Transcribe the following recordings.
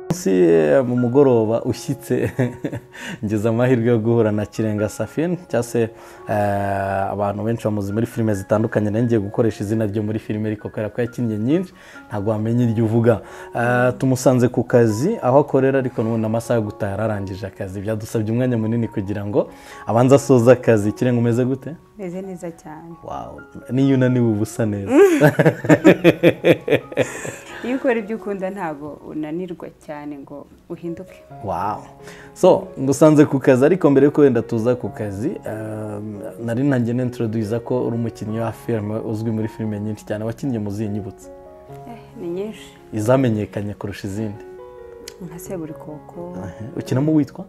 munsi mu mugoroba ushyitse ngize amahirwe yo guhura na kirenga safin cyangwa se abantu benshi bamuzi muri filime zitandukanye nayo ngiye gukoresha izina ryo muri filime ariko kubera ko yakinnye nyinshi ntabwo wamenya iryo uvuga tumusanze ku kazi aho akorera ariko n'ubundi amasaha yo gutaha yararangije akazi byadusabye umwanya munini kugira ngo abanze asoze akazi kirenga umeze gute meze neza cyane wawu n'iyo unaniwe uba usa neza iyo ukora ibyo ukunda ntabwo unanirwa cyane ngo uhinduke wawu so ngusanze ku kazi ariko mbere yuko wenda tuza ku kazi ehm, nari ntangiye n'introduyiza ko uri umukinnyi wa filime uzwi muri filime nyinshi cyane wakinnye mu zihe nyibutse Eh, ni nyinshi izamenyekanye kurusha izindi nka seburikoko ukinamo witwa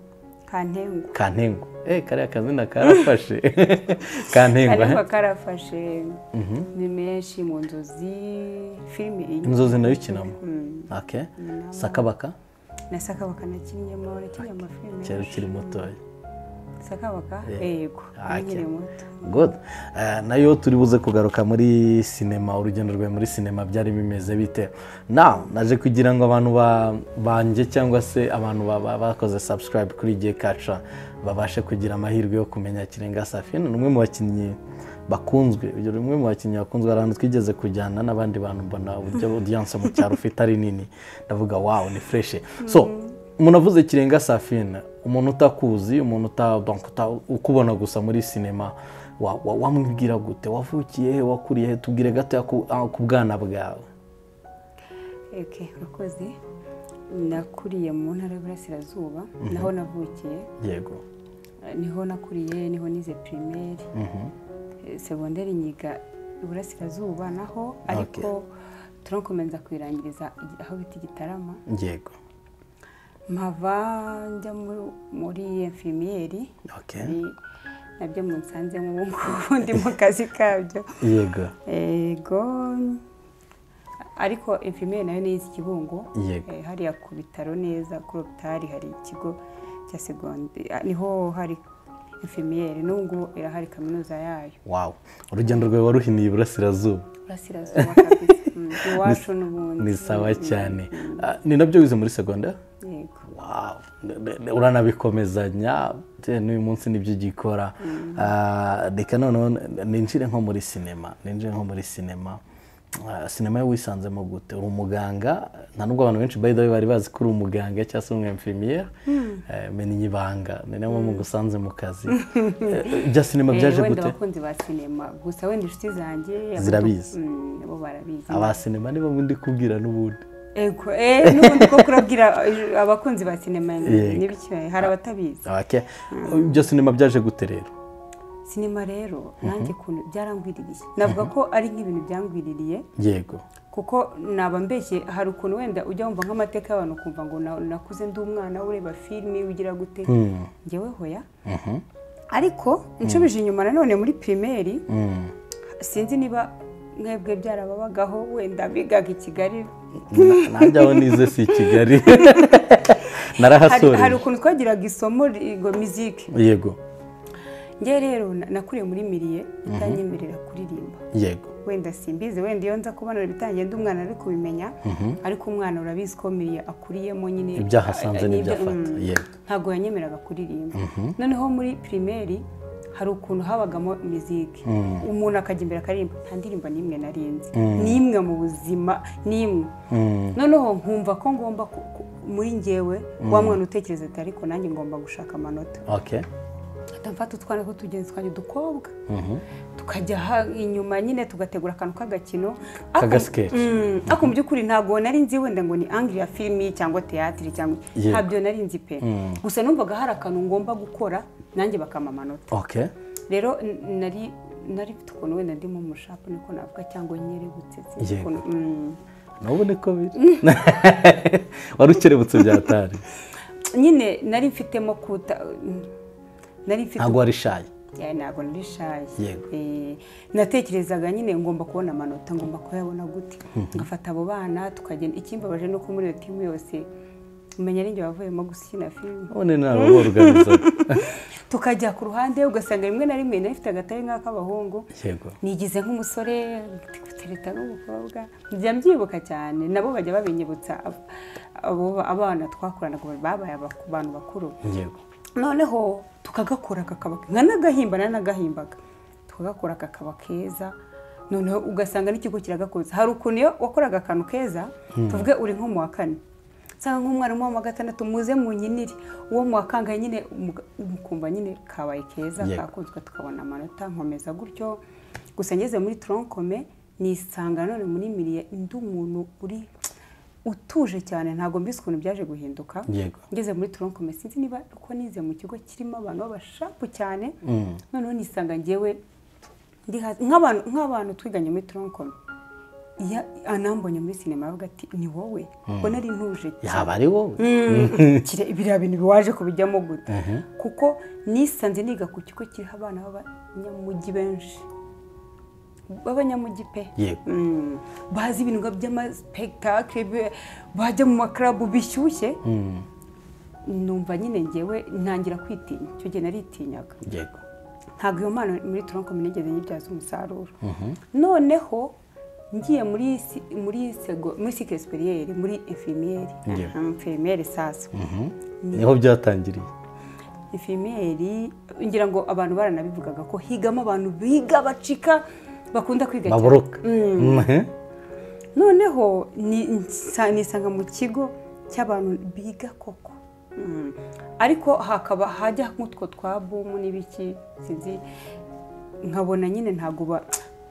kantengwa kantengo eh kariya kazina karafashe kantengo kantengwa eh? karafashe ni menshi mu nzozi filimi iyi inzozi nayo ukinamo Mm. okay sakabaka na sakabaka nakinyemo nakinnye amafilime cyari ukiri mutoya sakabaka yego Ah, nkiri cyane. muto good Eh, nayo turi buze kugaruka muri sinema urugendo rwawe muri sinema byari bimeze bite now naje kugira ngo abantu ba- banjye cyangwa se abantu ba- ba- bakoze subscribe kuri igihe kaca babashe kugira amahirwe yo kumenya kirenga safina ni umwe mu bakinnyi bakunzwe uyu ni umwe mu bakinnyi bakunzwe hari ahantu twigeze kujyana n'abandi bantu mbona uburyo audience mu cyaro ufite ari nini ndavuga wawu ni fureshe so umuntu avuze kirenga safina umuntu utakuzi umuntu uta- donc uta- ukubona gusa muri sinema wa- wa- wamubwira gute wavukiye he wakuriye he tubwire gato ku- ah, ku bwana bwawe eke murakoze nakuriye mu ntara y'uburasirazuba naho navukiye yego Eh, niho nakuriye niho nize pirimeri Mhm. Eh, segonderi nyiga iburasirazuba naho ariko turankomeza kuyirangiriza igi- aho bita igitarama yego mpava njya mu- muri enfimiyeri okay. nabyo munsanze mu ngubu ndi mu kazi kabyo yego yego ariko infimiyeri nayo niyizi kibungo Yego. Eh, hariya ku bitaro neza kuri opitari hari ikigo cya segondi ah, niho hari infimiyeri n'ubwo irahari kaminuza yayo wow urugendo rwawe waruhiniye iburasirazuba urasirazuba kabisa Mm, iwacu n'ubundi ni sawa Mm, cyane Ah, ni nabyo wize muri segonderi yego Wow, ne- ne- ne- uranabikomezanya bitewe n'uyu munsi nibyo ugikora Ah, reka noneho n- ninjire nko muri sinema ninjire nko muri sinema Ah, sinema yo wisanzemo gute uri umuganga nta nubwo abantu benshi bayidawe bari bazi ko uri umuganga cyangwa se umwemfimiyeri menya ibanga ni nayo mpamvu ngusanze mu kazi Eh, ibya sinema Eh, byaje wenda gute abakunzi ba sinema gusa wenda inshuti zanjye abo- Zirabizi. Mm, bo barabizi aba sinema nibo ndi kubwira n'ubundi ego eh n'ubundi ko kurabwira eh, abakunzi ba sinema Yego. n'ibicyo hari abatabizi Okay. ibya sinema byaje gute rero sinema rero nanjye ukuntu byarangwiririye navuga ko ari nk'ibintu byangwiririye yego kuko naba mbeshye hari ukuntu wenda ujya wumva nk'amateka y'abantu ukumva ngo na- nakuze ndi umwana ureba filime ugira gute ngewe hoya ariko nshubije inyuma nanone muri pirimeri Mm. sinzi niba mwebwe byarababagaho wenda bigaga i kigali Na- nanjye aho nize si i kigali hari hari narahasoreje ukuntu twagiraga isomo ngo miziki yego ngewe rero na- nakuriye muri miriye itanyemerera kuririmba yego wenda simbizi wenda iyo nza kubona bitangiye ndi umwana ari kubimenya ariko umwana urabizi ko miriye akuriyemo nyine Ibyahasanze n'ibyo- n'ibyafata, mm, yego. ntabwo yanyemereraga kuririmba noneho muri pirimeri hari ukuntu habagamo miziki umuntu akajya imbere akaririmba nta ndirimbo n'imwe narinzi n'imwe mu buzima n'imwe noneho nkumva ko ngomba ku- ku- muri ngewe wa mwana utekereza ati ariko nanjye ngomba gushaka amanota ok Ahita mfata utwana tw'utugenzi twanjye udukobwa tukajya ha- inyuma nyine tugategura akantu k'agakino Ako- Kagasketch. Mm, ako mu by'ukuri ntabwo nari nzi wenda ngo ni angiriya filimi cyangwa teyatiri cyangwa Yego. ntabyo nari nzi pe gusa numvaga hari akantu ngomba gukora nanjye bakampa amanota ok rero n- nari nari mfite ukuntu wenda ndimo mushapu niko navuga cyangwa nyerebutse sinzi Yego. ukuntu mm. nubu niko biri wari ukerebutse byatari nyine nari mfitemo kuta mm, nari mfite ntabwo wari shayi Ya, ntabwo nari shaye Yego. Eh, natekerezaga nyine ngomba kubona amanota ngomba kuyabona gute ngafata abo bana tukagenda ikimbabaje nuko muri iyo timu yose umenya ari njye wavuyemo gusa ukina filime none ntabwo boruganiza tukajya ku ruhande ugasanga rimwe na rimwe nari ifite agatari nk'ak'abahungu yego nigize nk'umusore gutereta n'umukobwa njya mbyibuka cyane nabo bajya babinyibutsa ab- abo abana twakoranaga babaye aba- ku bantu bakuru yego noneho tukagakora kakaba nka n'agahimba na n'agahimbaga tukagakora kakaba keza noneho ugasanga n'ikigo kiragakunze hari ukuntu iyo wakoraga akantu keza tuvuge uri nko mu wa kane usanga nk'umwarimu wo mu wa gatandatu muze mu nyiniri uwo mu wa kangahe nyine umuga- mukumva nyine kabaye keza Yego. kakunzwe tukabona amanota nkomeza gutyo gusa ngeze muri toronkome nisanga none muri miriye ndi umuntu uri utuje cyane ntabwo mbisi ukuntu byaje guhinduka Yego. ngeze muri toronkome sinzi niba uko nize mu kigo kirimo abantu b'abashapu cyane noneho nisanga ngewe ndi hasi nk'abantu nk'abantu twiganye muri toronkome iyo anambonye muri sinema aravuga ati ni wowe ubwo nari ntuje cyane yaba ari wowe kire- biriya bintu biwaje kubijyamo gute kuko nisanze niga ku kigo kiriho abana b'abanyamujyi benshi b'abanyamujyi pe yego Mm. bazi ibintu nga by'amaspektakire be- bajya mu makarabu bishyushye numva nyine ngewe ntangira kwitinya icyo gihe naritinyaga yego ntabwo iyo mpano muri turonkomi nigeze nyibyaza umusaruro noneho ngiye muri si- muri sego- muri sike esperiyeri muri infimiyeri Ngewe. infimiyeri sasa niho byatangiriye infimiyeri ngira ngo abantu baranabivugaga ko higamo abantu biga bacika bakunda kwiga cyane. baboroka Mhm. noneho ni- nsa- nisanga mu kigo cy'abantu biga koko Mm. ariko hakaba hajya nk'utwo twa bumu n'ibiki sinzi nkabona nyine ntabwo ba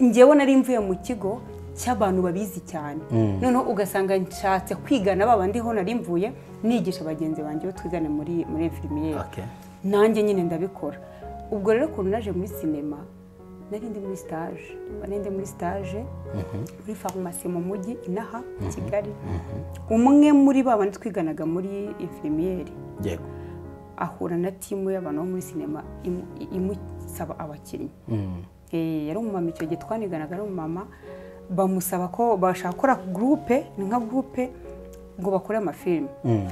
ngewe nari mvuye mu kigo cy'abantu babizi cyane noneho ugasanga nshatse kwigana ba bandi ho nari mvuye nigisha bagenzi banjye bo twigana muri muri infirmiyeri Okay. nanjye nyine ndabikora ubwo rero ukuntu naje muri sinema nari ndi muri sitaje nari ndi muri sitaje muri farumasi mu mujyi inaha i kigali umwe muri ba bandi twiganaga muri infirmiyeri yego ahura na timu y'abantu bo muri sinema imu- imusaba abakinnyi Mm. Eh, yari umumama icyo gihe twaniganaga ari umumama bamusaba ko bashaka gukora gurupe ni nka gurupe ngo bakore amafilime Mm.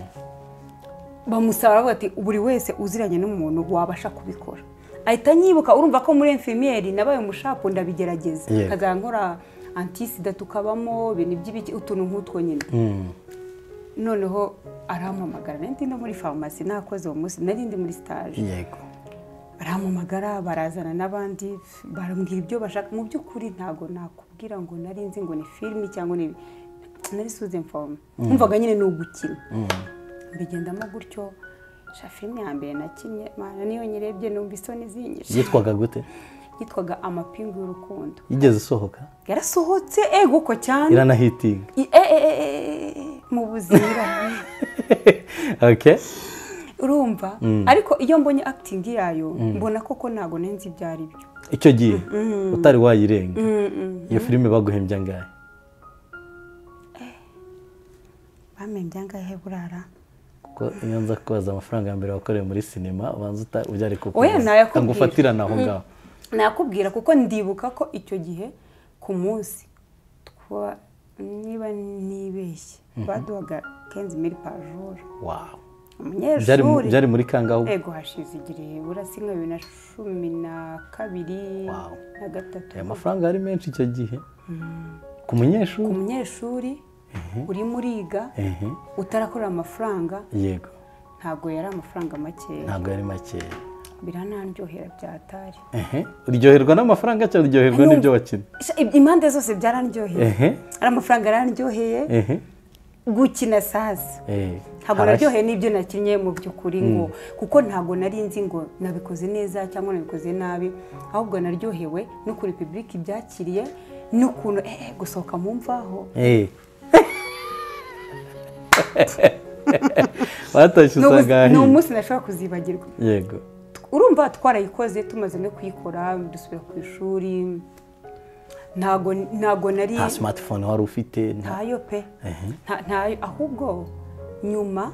bamusaba baravuga ati buri wese uziranye n'umuntu wabasha kubikora ahita nyibuka urumva ko muri infirmiyeri nabaye umushapu ndabigerageza Yego. nkazajya nkora antisida tukabamo ibintu by'ibiki utuntu nk'utwo nyine Mm. noneho arampamagara nari ndi no muri farumasi nakoze uwo munsi nari ndi muri sitaje yego baramamagara barazana n'abandi barambwira ibyo bashaka mu by'ukuri ntabwo nakubwira ngo nari nzi ngo ni filimi cyangwa ni nari suze mfoma numvaga nyine ni ugukina mbigendamo gutyo sha filime ya mbere nakinnye mana niyo nyirebye numva isoni zinyishe yitwaga gute yitwaga amapingu y'urukundo yigeze isohoka yarasohotse ego ko cyane iranahitinga I- e- e- e- e- e- mu buzira okay urumva ariko iyo mbonye akitingi yayo mbona koko ntabwo nenze ibyo ari byo icyo gihe utari wayirenga iyo filime baguhembye angahe bamembye angahe burara kuko iyo nza kubaza amafaranga ya mbere wakoreye muri sinema ubanza uta- ujya ari Oya, kukubaza nayakubwira. ngo ufatirane aho ngaho nakubwira kuko ndibuka ko icyo gihe ku munsi twa niba nibeshye baduhaga kenzi miri pajoro wawu byari mu- umunyeshuri byari muri kangaho ego hashize igihe burasi nka bibiri na cumi na kabiri Wow. na gatatu aya mafaranga yari menshi icyo gihe ku ku munyeshuri munyeshuri urimo uriga ehe utarakorera amafaranga yego ntabwo yari amafaranga makeya ntabwo yari makeya biranandyohera byatari ehe uryoherwa n'amafaranga cyangwa uryoherwa Numva- n'ibyo wakina Sha, impande zose byarandyoheye ehe ari amafaranga yarandyoheye ehe gukina sasa ehe ntabwo Harashya. naryoheye n'ibyo nakinnye mu by'ukuri ngo kuko ntabwo nari nzi ngo nabikoze neza cyangwa nabikoze nabi ahubwo naryohewe n'ukuntu pibulike ibyakiriye n'ukuntu eh, gusohoka mu mvaho ehe batashye Ni usanga ubu- ni ahiye. umunsi nashobora kuzibagirwa yego urumva twarayikoze tumaze no kuyikora dusubira ku ishuri ntabwo ntabwo nari nta simatifone wari ufite nta ntayo pe Nta- ntayo ahubwo nyuma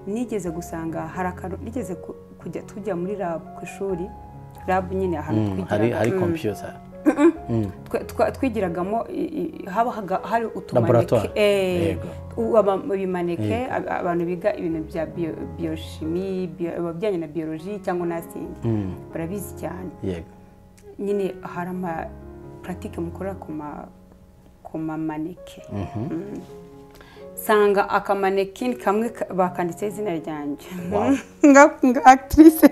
nigeze gusanga hari akantu nigeze ku- kujya tujya muri rabu ku ishuri rabu nyine ahantu Mm, twigiraga. hari hari Mm. kompiyuta Twa- twa- twigiragamo i- i- habahaga hari Laboratoire. utumaneke eh, Yego. u- aba- ibimaneke ab- abantu biga ibintu bya bio- biochimie bio- ibijyanye na biologie cyangwa na sinzi barabizi cyane yego nyine hari ama puratike mukorera ku ma ku mamaneke Mm. nsanga akamanekini kamwe ka- bakanditseho izina ryanjye Nga- nga akitirisi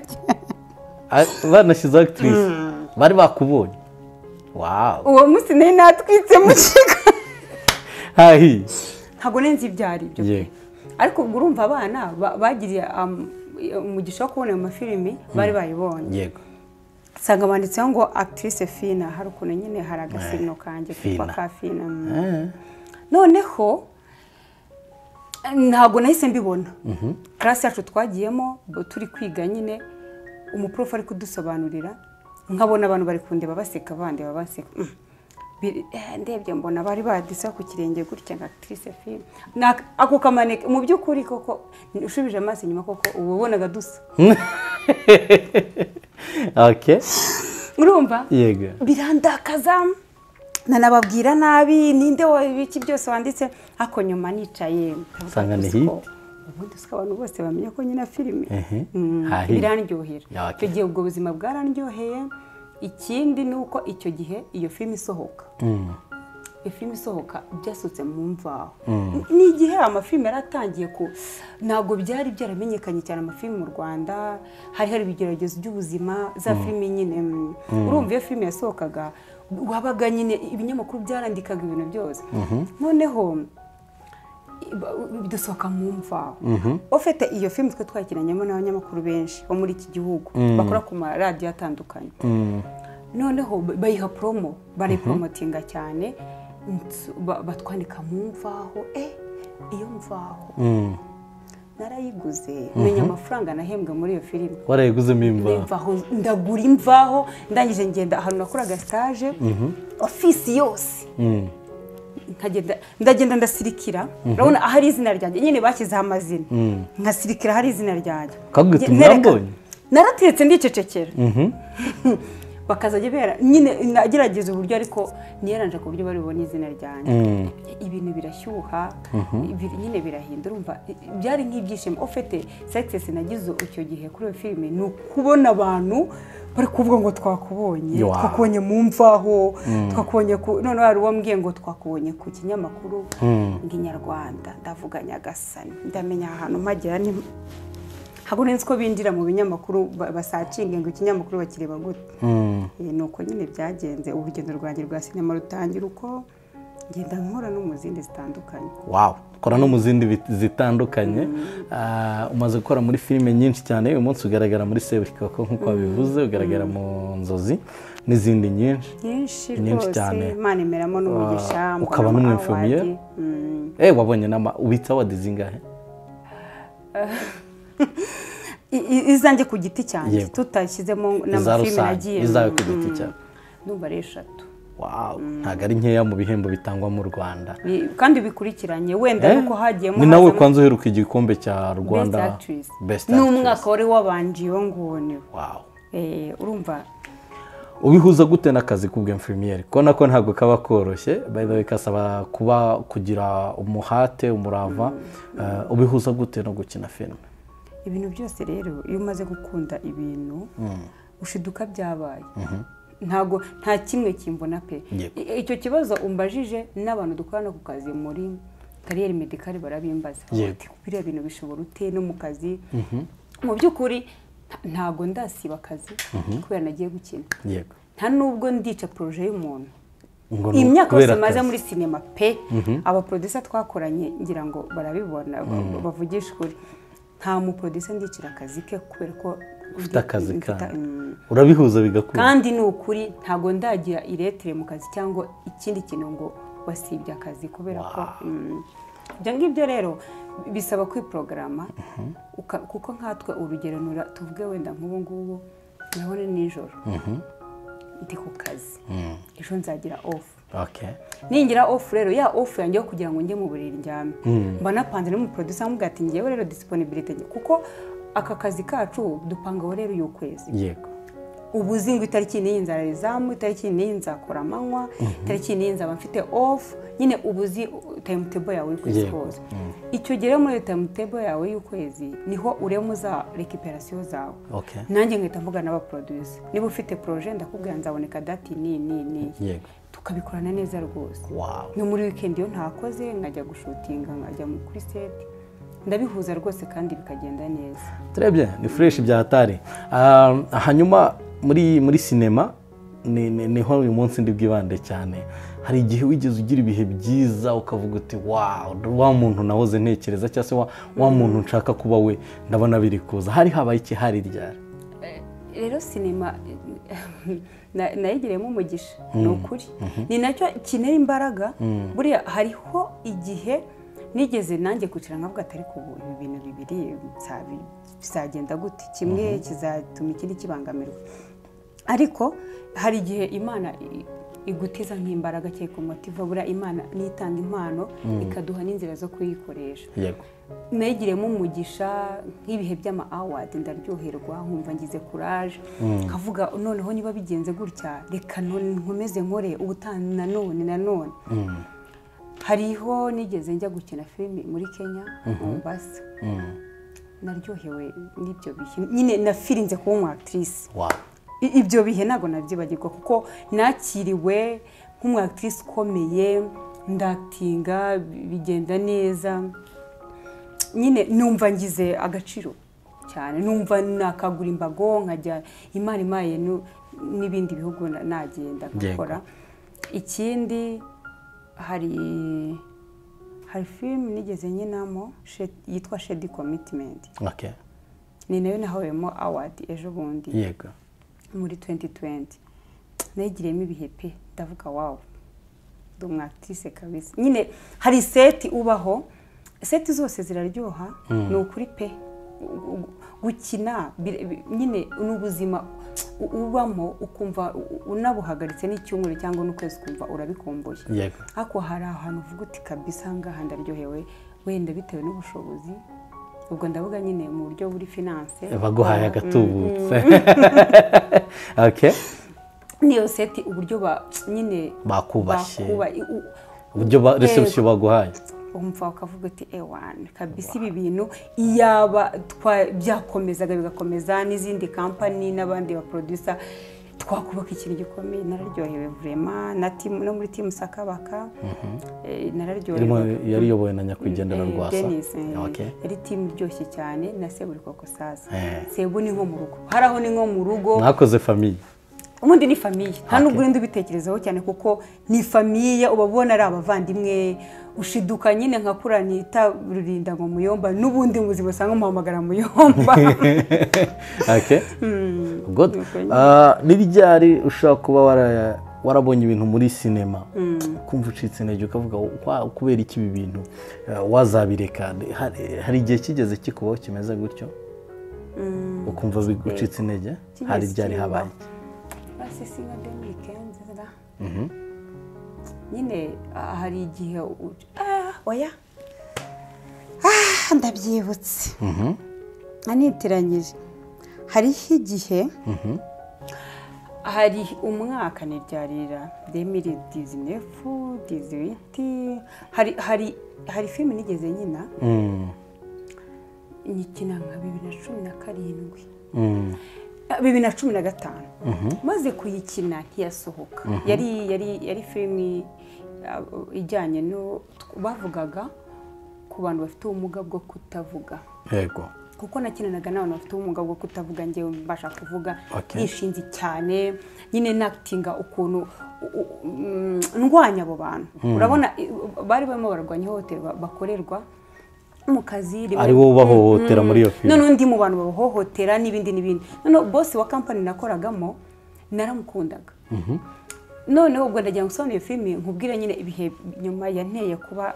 banashyizeho akitirisi bari bakubonye wawu uwo munsi nari natwitse mu kigo hahi ntabwo nzi ibyo ari byo ye ariko ubwo urumva abana ba- bagiriye am- umugisha wo kubona ayo mafilimi bari bayibonye yego usanga banditseho ngo actrice fina hari ukuntu nyine hari agasino kanjye kitwa Fina. ka fina mm. Eh, noneho ntabwo nahise mbibona karasi yacu twagiyemo bo turi kwiga nyine umuprofu ari kudusobanurira nkabona abantu bari kundeba baseka bandeba baseka Mm. Biri- eh, ndebye mbona bari badisa ku kirenge gutya nka actrice film Na- ako kamaneke mu by'ukuri koko ushubije amaso inyuma koko uba ubonaga dusa ok urumva yego birandakaza nanababwira nabi ninde wabiki byose wanditse ariko nyuma nicaye Usanga ni Uzi ko- hit. ubundi usiko abantu bose bamenya ko nyina filime Ehe. Mm, Ha, hit. birandyohera Ya, okay. icyo gihe ubwo buzima bwarandyoheye ikindi ni uko icyo gihe iyo filime isohoka iyo filime isohoka byasutse mu mvaho ni igihe amafilime yari atangiye ku ntabwo byari byaramenyekanye cyane amafilime mu rwanda hari hari ibigeragezo by'ubuzima za filime nyine mm. urumva iyo filime yasohokaga wabaga nyine ibinyamakuru byarandikaga ibintu byose noneho bidusohoka mu mvaho ufite iyo filime twe twakinanyemo n'abanyamakuru benshi bo muri iki gihugu bakora ku maradiyo atandukanye noneho ba- bayiha promo barayiporomotinga cyane nsu- ba- batwandika mu mvaho eh iyo mvaho narayiguze menya amafaranga nahembwa muri iyo filime warayiguzemo imvaho imvaho ndagura imvaho ndangije ngenda ahantu nakoraga sitaje ofisi yose Mm. nkagenda ndagenda ndasirikira urabona ahari izina ryanjye nyine bashyizeho amazina nkasirikira ahari izina ryanjye Bakagwita Nge- nereka- umwambonye? naratetse ndicecekera bakazajya bera nyine nagerageza uburyo ariko niyeranje ku buryo bari bubone izina ryanjye Mm. ibintu birashyuha ibi- nyine birahindura urumva i- byari nk'ibyishimo ufite sekisesi nagize icyo gihe kuri iyo filime ni ukubona abantu bari kuvuga ngo twakubonye Wow. twakubonye mu mvaho twakubonye ku noneho hari uwo mbwiye ngo twakubonye ku kinyamakuru ngo inyarwanda ndavuga nyagasani ndamenya ahantu mpagera ni ntabwo nzi ko binjira mu binyamakuru ba- basacinge ngo ikinyamakuru bakireba gute Eh, ni uko nyine byagenze urugendo rwanjye rwa sinema rutangira uko ngenda nkora no mu zindi zitandukanye wawu ukora no mu zindi bit- zitandukanye Ah, umaze gukora muri filime nyinshi cyane uyu munsi ugaragara muri seburikoko nk'uko wabivuze ugaragara mu nzozi n'izindi nyinshi nyinshi Nyinshi rwose cyane. imana imeramo n'umugisha Ah, mbona ukaba ama n'umwinfomiyeri? awadi. Mm. eh wabonye nama ubitsa awadi zingahe I- i- izanjye ku giti cyanjye Yego. tutashyizemo iza n'amafilime rusange nagiye izawe ku Mm. giti cyawe ndumva ari eshatu wawu ntabwo ari nkeya mu bihembo bitangwa mu rwanda Bi- kandi bikurikiranye wenda Eh, nuko hagiyemo ni nawe hazamo kwanza uheruka igikombe cya best rwanda actress Best ni Actress. umwaka wari wabanje iyo nguniwe Wow. Eh, urumva ubihuza gute n'akazi k'ubwemfimiyeri kubona ko ntabwo kaba koroshye bayidawe kasaba kuba kugira umuhate umurava eh, ubihuza gute no gukina filime ibintu byose rero iyo umaze gukunda ibintu ushiduka byabaye ntago nta kimwe kimbona pe Yego. I- icyo kibazo umbajije n'abantu dukorana ku kazi muri kariyeri medikari barabimbaza Yego. Ati, biriya bintu bishobora ute no mu kazi mu by'ukuri nta- ntago ndasiba akazi kubera nagiye gukina yego nta nubwo ndica poroje y'umuntu Ngo ni imyaka ukubera yose maze akazi. muri sinema pe abaporodisa twakoranye ngira ngo barabibona ba- bavugisha ukuri nta muporodisa ndicira akazi ke kubera ko ufite akazi mfite- kandi mm. urabihuza bigakura kandi ni ukuri ntabwo ndagira iretire mu kazi cyangwa ikindi kintu ngo wasibye akazi kubera ko mm, ibyo ngibyo rero bisaba kwiporogarama uka- kuko nkatwe urugero nura- tuvuge wenda nk'ubu ngubu ndabona nijoro ndi ku kazi ejo nzagira ofu okay. ningira ofu rero ya ofu yanjye yo kugira ngo njye mu buriri ndyame mba napanze n'umuprodusa amubwira ati ngewe rero disiponibilite kuko aka kazi kacu dupangaho rero uyu kwezi yego ubu uzi ngo itariki n'iyi nzarayizamu itariki n'iyi nzakora amanywa itariki n'iyi nzaba mfite ofu nyine ubu uzi tayimu tebo yawe uri kwezi Yego. kose icyo ugere muri iyo tayimu tebo yawe y'ukwezi niho urema za rekiperasiyo zawe Okay. nanjye nkahita mvugana n'abaprodusi niba ufite poroje ndakubwira nzaboneka dati ni ni ni yego tukabikorana neza rwose wawu no muri wikendi iyo ntakoze nkajya gushutinga nkajya mu- kuri seti ndabihuza rwose kandi bikagenda neza turebye ni fureshi bya hatari Ah, hanyuma muri muri sinema ni- ni- niho uyu munsi ndi bwibande cyane hari igihe wigeze ugira ibihe byiza ukavuga uti wawu wa muntu nahoze ntekereza cyangwa se wa- wa muntu nshaka kuba we ndabona biri kuza hari habaye iki hari ryari rero sinema na- nayigiriyemo umugisha ni ukuri ni nacyo kinera imbaraga buriya hariho igihe nigeze nanjye kwicara nkavuga atari ku buntu ibintu bibiri nsabi- bizagenda gute kimwe kizatuma ikindi kibangamirwa ariko hari igihe imana i- igutiza nk'imbaraga cyangwa ikumotiva buriya imana niyo itanga impano ikaduha n'inzira zo kuyikoresha yego nayigiriyemo umugisha nk'ibihe by'ama awadi ndaryoherwa nkumva ngize kuraje nkavuga noneho niba bigenze gutya reka none nkomeze nkore ubutani nanone nanone hariho nigeze njya gukina filime muri kenya mombasa naryohewe n'ibyo bihe nyine nafirinze kuba umu actrice wawu I- ibyo bihe ntabwo nabyibagirwa kuko nakiriwe nk'umu actrice ukomeye ndakitinga bigenda neza nyine numva ngize agaciro cyane numva nakagura imbago nkajya imana imaye nu- n'ibindi bihugu na- nagenda nkakora ikindi hari hari filime nigeze nkinamo Shed- yitwa shedi commitment okay. ni nayo nahawemo awadi ejo bundi yego muri 2020 nayigiriyemo ibihe pe ndavuga wawu ndi umwakitise kabisa nyine hari seti ubaho seti zose ziraryoha ni ukuri pe U- u- gukina bi- bi- nyine ni ubuzima u- ubamo ukumva u- unabuhagaritse n'icyumweru cyangwa n'ukwezi ukumva urabikumbuye yego ariko hari ahantu uvuga uti kabisa ngaha ndaryohewe wenda bitewe n'ubushobozi ubwo ndavuga nyine mu buryo buri finance baguhaye agatubutse okay. niyo seti uburyo ba nyine Bakubashye. bakuba- i- u- uburyo ba Yego. reception baguhaye umva ukavuga uti ewani kabisa ibi bintu iyaba twa- byakomezaga bigakomeza n'izindi kampani n'abandi baprodusa twakubaka ikintu gikomeye nararyohewe vurema na timu no muri timu sakabaka eh, irimo nararyohewe yari iyobowe na nyakwigendera Eh, rwasa Dennis, eh, Okay. yari timu iryoshye cyane na seburikoko sasa Eh. sebu ni nko mu rugo hari aho ni nko mu rugo mwakoze famiye ubundi ni famiye nta n'ubwo urenda ubitekerezaho cyane kuko ni famiye uba ubona ari abavandimwe ushiduka nyine nka kura nita rurinda ngo muyomba n'ubundi mu buzima usanga umuhamagara muyomba okay. good nuko Ah, ni ryari ushobora kuba wara- warabonye ibintu muri sinema ukumva ucitse intege ukavuga "Wa- kubera iki ibi bintu eh, wazabireka Hari- hari igihe kigeze kikubaho kimeze gutyo ukumva bigucitse intege Kigeze hari ryari kibaho. habaye basi si nka deni wikendi da nyine ah, hari igihe u- ah, oya Ah, ndabyibutse anitiranyije hariho igihe hari umwaka ni ryarira demiri dizinefu diziwiti hari hari hari filime nigeze nyina Mm, nyikina nka bibiri na cumi na karindwi mm, bibiri na cumi na gatanu maze kuyikina ntiyasohoka yari yari yari filimi uh, ijyanye no bavugaga ku bantu bafite ubumuga bwo kutavuga yego kuko nakinanaga n'abantu bafite ubumuga bwo kutavuga njyewe mbasha kuvuga Okay. nishinze cyane nyine nakitinga ukuntu u- u- mm, ndwanya abo bantu urabona i- bari barimo bararwanya ihohoterwa bakorerwa mu kazi rimwe- ari wowe ubahohotera muri iyo filime noneho undi mu bantu babahohotera n'ibindi n'ibindi noneho bosi wa kampani nakoragamo naramukundaga noneho ubwo ndagira ngo usobanure iyo filime nkubwire nyine ibihe nyuma yanteye kuba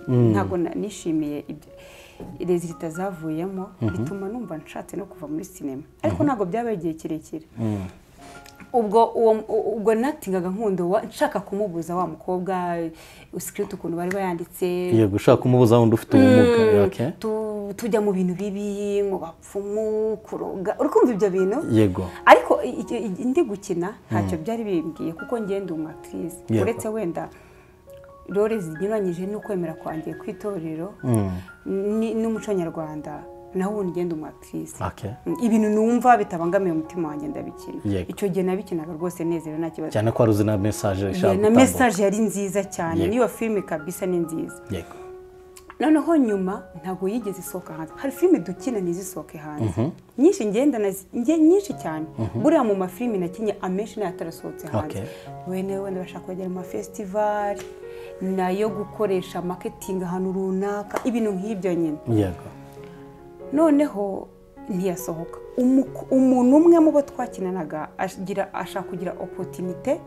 ntabwo na- nishimiye ibyo rezilita zavuyemo bituma numva nshatse no kuva muri sinema ariko ntabwo byabaye igihe kirekire ubwo uwo ubwo natingaga nkunda uwa- nshaka kumubuza wa mukobwa sikiriti ukuntu bari bayanditse yego ushaka kumubuza wundi ufite ubumuga Mm, okay. tu- tujya mu bintu bibi mu bapfumu kuroga uri kumva ibyo bintu yego ariko i- i- i- ndi gukina ntacyo byari bimbwiye kuko ngenda umu actrice Yego. uretse wenda role zinyuranyije n'ukwemera kwangiye kw'itorero ni- n'umuco nyarwanda naho ubundi ngenda umu actrice Okay. Mm, ibintu numva bitabangamiye umutima wanjye ndabikina Yego. icyo gihe nabikinaga rwose nezerewe nta kibazo cyane ko wari uzi na mesaje ishaka Yeah, na gutambuka. mesaje yari nziza cyane Yego. n'iyo filime kabisa ni nziza yego noneho nyuma ntabwo yigeze isohoka hanze hari filime dukina ntizisohoke hanze nyinshi ngenda nazi- nge- nyinshi cyane buriya mu mafilime nakinye amenshi nayo atarasohotse hanze Okay. wene wenda bashaka kujya mu mafesitivali nayo gukoresha maketingi ahantu runaka ibintu nk'ibyo nyine yego noneho ntiyasohoka Umuko- umuntu umwe mu bo twakinanaga agira- ashaka kugira opotinite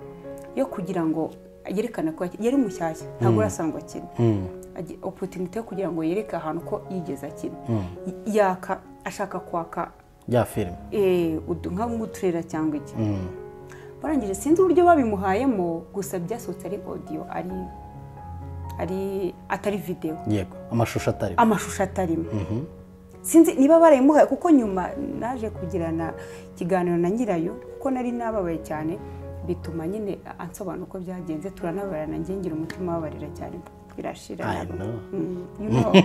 yo kugira ngo yerekane ko yaki- yari mushyashya ntabwo urasanzwe akina Agi- opotinite yo kugira ngo yereke ahantu ko yigeze akina Y- yaka ashaka kwaka ya filime eh, udu- nka nk'uturera cyangwa iki barangije sinzi uburyo babimuhayemo gusa byasohotse ari odiyo ari ari atari videwo yego amashusho atari amashusho atarimo sinzi niba barayimuhaye kuko nyuma naje kugirana ikiganiro na nyirayo kuko nari nababaye cyane bituma nyine ansobanura uko byagenze turanabarana njye ngira umutima wabarira cyane birashira I know. Mm, you know. Okay.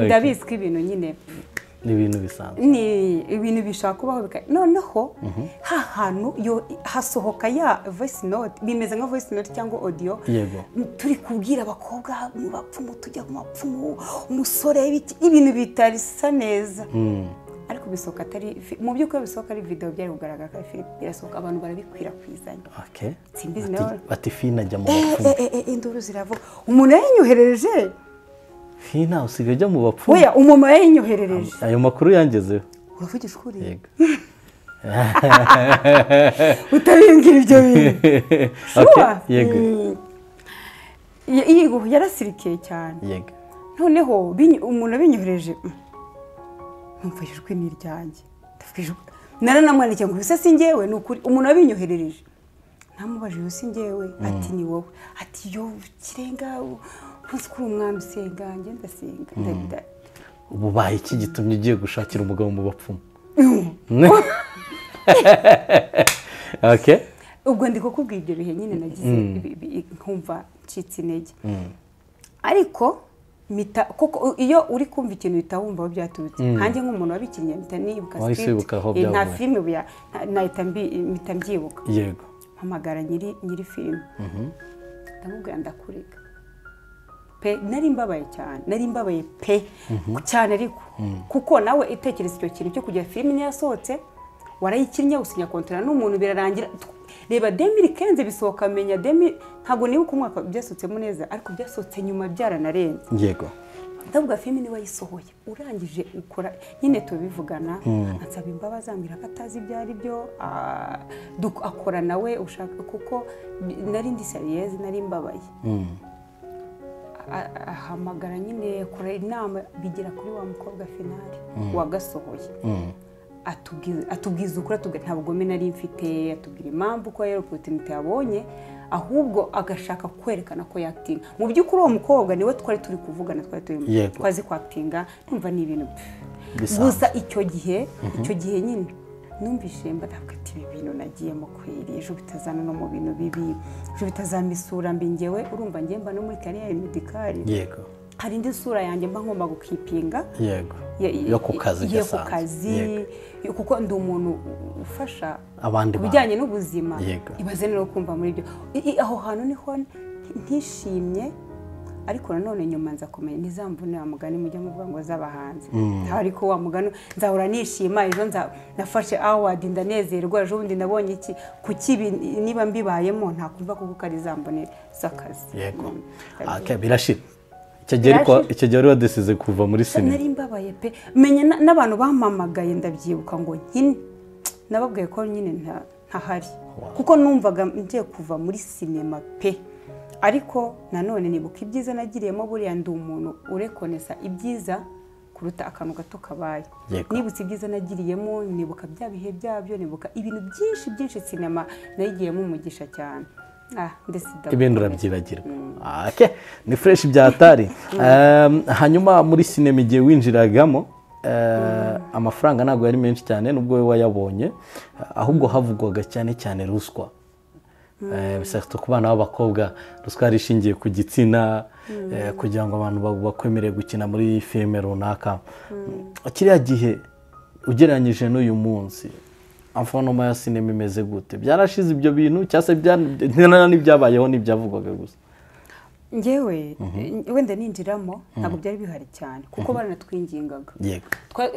ndabizi ko ibintu nyine ni ibintu bisanzwe ni ibintu bishaka kubaho bika noneho ha hantu yo- hasohoka ya voice note bimeze nka voice note cyangwa audio Yego. turi kubwira abakobwa mu bapfumu tujya mu bapfumu umusore ibiki- ibintu bitarisa neza ariko bisohoka atari fi- mu by'ukuri bisohoka ari video byari kugaragara ko ari filime birasohoka abantu barabikwirakwizaga okay Simbizi Bati- nawe. bati fina ajya mu Eh, bapfumu eh, eh, eh, induru ziravuga umuntu yayinyoherereje fina usigaye ujya mu bapfumu weya umumama yayinyoherereje ayo makuru yangezeho uravugisha ukuri yego utabimbwira ibyo bintu Okay, Sure. yego Mm. Y- yego yarasirikiye cyane yego noneho binyo- umuntu abinyohereje mm, numva ijwi ni iryanjye Ndavuga ijwi- naranamwandikiye ngo ibisa si njyewe ni ukuri umuntu abinyoherereje ntamubaje iyo si njyewe ati ni wowe ati yo kirenga umunsi kuri umwami usenga njye ndasenga ndabida ubu baye iki gitumye ugiye gushakira umugabo mu bapfumu okay ubwo ndi kukubwira ibyo bihe nyine nagize ibi- ibi- nkumva ncitse intege ariko mita kuko iyo uri kumva ikintu uhita wumva aho byaturutse nkanjye nk'umuntu wabikinnye mpita nibuka Wahise script wibuka aho Eh, nta byavuye. filime buya nahita mbi- mpita mbyibuka yego mpamagara nyiri nyiri filime ndamubwira ndakurega pe nari mbabaye cyane nari mbabaye pe cyane ariko kuko nawe itekereza icyo kintu cyo kujya filime niyo yasohotse warayikinnye usinya kontara n'umuntu birarangira Tu- reba demiri kenze bisohoka menya demi ntabwo nibuka umwaka byasohotsemo neza ariko byasohotse nyuma byaranarenze yego ndavuga filime niwe wayisohoye urangije ukora nyine tubivugana ansaba imbabazi ambwira ko atazi ibyo ari byo ah, duk- akora nawe ushaka kuko bi- nari ndi seriyezi nari mbabaye A- ahamagara nyine kora inama bigera kuri wa mukobwa finali wagasohoye atubwiza atubwiza ukuri atubwira nta bugome nari mfite atubwira impamvu ko yari oporutinite yabonye ahubwo agashaka kwerekana ko yakitinga mu by'ukuri uwo mukobwa niwe twari turi kuvugana twari turi Yego. twazi kwakitinga numva ni ibintu Bisanzwe. gusa icyo gihe icyo gihe nyine numvise mba ntabwo ati ibi bintu nagiyemo kweri ejo bitazana no mu bintu bibi ejo bitazampa isura mbi ngewe urumva ngewe mba no muri kariya medikari yego hari indi sura yanjye mba ngomba gukipinga yego Ya- yo ku kazi yo ku gasanzwe. Yego. kazi yo- kuko ndi umuntu ufasha abandi ku bantu. bijyanye n'ubuzima Yego. ibaze rero kumva muri ibyo I- i- aho hantu niho n- ntishimye ariko nanone nyuma nza kumenya ntizamvune wa mugani mujya muvuga ngo z'abahanzi ariko wa mugani nzahora nishima ejo nza- nafashe awadi ndanezerwa ejo bundi nabonye iki ku kibi niba mbibayemo ntakumva kuko ari zambone z'akazi yego Mm. okay birashira icyo gihe ariko Birashira. icyo gihe wari wadesize kuva muri sinema nari mbabaye pe menya na- n'abantu bampamagaye ndabyibuka ngo nkine nababwiye ko nyine nta- ntahari kuko numvaga ngiye kuva muri sinema pe ariko nanone nibuka ibyiza nagiriyemo buriya ndi umuntu urekonesa ibyiza kuruta akantu gato kabaye Yego. nibutse ibyiza nagiriyemo nibuka bya bihe byabyo nibuka ibintu byinshi byinshi sinema nayigiyemo umugisha cyane ah mbese ibintu urabyibagirwa ake ni fureshi byatari hanyuma muri sinema igihe winjiragamo amafaranga ntabwo yari menshi cyane nubwo we wayabonye ahubwo havugwaga cyane cyane ruswa bisatse ku bana b'abakobwa ruswa yari ishingiye ku gitsina kugira ngo abantu bakwemerere gukina muri filime runaka kiriya gihe ugereranyije n'uyu munsi amfanoma ya sinema imeze gute byarashize ibyo bintu cyangwa se n'ibyabayeho ntibyavugwaga gusa ngewe wenda ninjiramo ntabwo byari bihari cyane kuko baranatwingingaga yego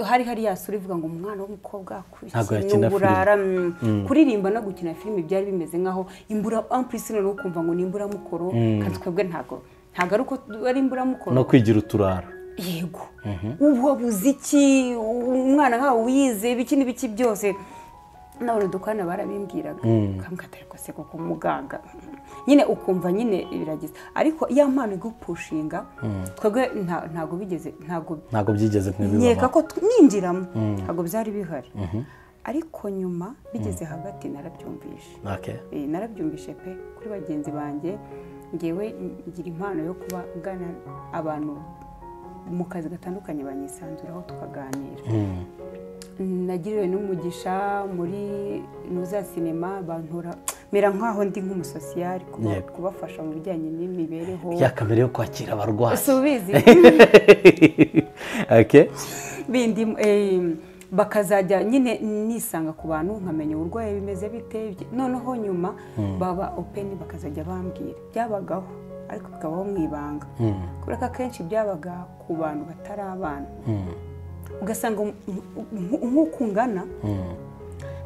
hari hari yasura ivuga ngo umwana w'umukobwa Ntabwo yakina akurikiye uburara mm, kuririmba no gukina filime byari bimeze nk'aho imbura ampurisi noneho ukumva ngo ni imburamukoro kandi twebwe ntabwo ntabwo ari uko ari imburamukoro no kwigira uturara yego ubu wabuze iki umwana nkawe wize ibiki n'ibiki byose nabona dukorana barabimbwiraga kambwa atari kose kuko muganga nyine ukumva nyine birageze ariko iyo mpano igupushinga twebwe nta- ntabwo bigeze ntabwo ntabwo byigeze nkeka nk'ibibaho ko tu- ninjiramo ntabwo byari bihari ariko nyuma bigeze hagati narabyumvishe Ake. Eh, narabyumvishe pe kuri bagenzi banjye ngewe ngira impano yo kuba ngana abantu mu kazi gatandukanye banyisanzuraho tukaganira nagiriwe n'umugisha muri nuza sinema bantura mera nk'aho ndi nk'umusosiyari kuba- Yego. kubafasha mu bijyanye n'imibereho ya kamere yo kwakira abarwayi subizi Ake. bindi eh, bakazajya nyine nisanga ku bantu nkamenya uburwayi bimeze bite ibye- noneho nyuma baba openi bakazajya bambwira byabagaho ariko bikabaho mu ibanga kubera ko akenshi byabaga ku bantu batari abana ugasanga um- um- nk'uko ungana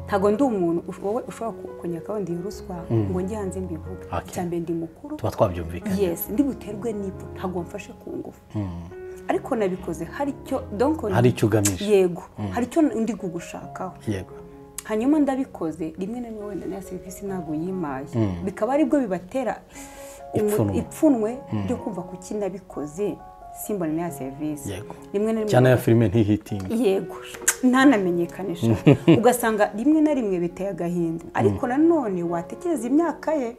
ntabwo ndi umuntu ush- wowe ushobora ku- kunyakaho ndi ruswa ngo njye hanze mbivuge Okay. cyambere ndi mukuru tuba twabyumvikanye yes ndi buterwe n'ipfa ntabwo mfashe ku ngufu ariko nabikoze hari icyo donc Hari icyo ugamije. yego hari icyo ndi kugushakaho yego hanyuma ndabikoze rimwe na rimwe wenda na serivisi ntabwo yimaye bikaba aribwo bibatera umu- Ipfunwe. ipfunwe ryo kumva kuki nabikoze simbone na serivisi Yego. rimwe na rimwe cyane ya filime ntihitinge yego ntanamenyekanisha ugasanga rimwe na rimwe biteye agahinda ariko nanone watekereza imyaka ye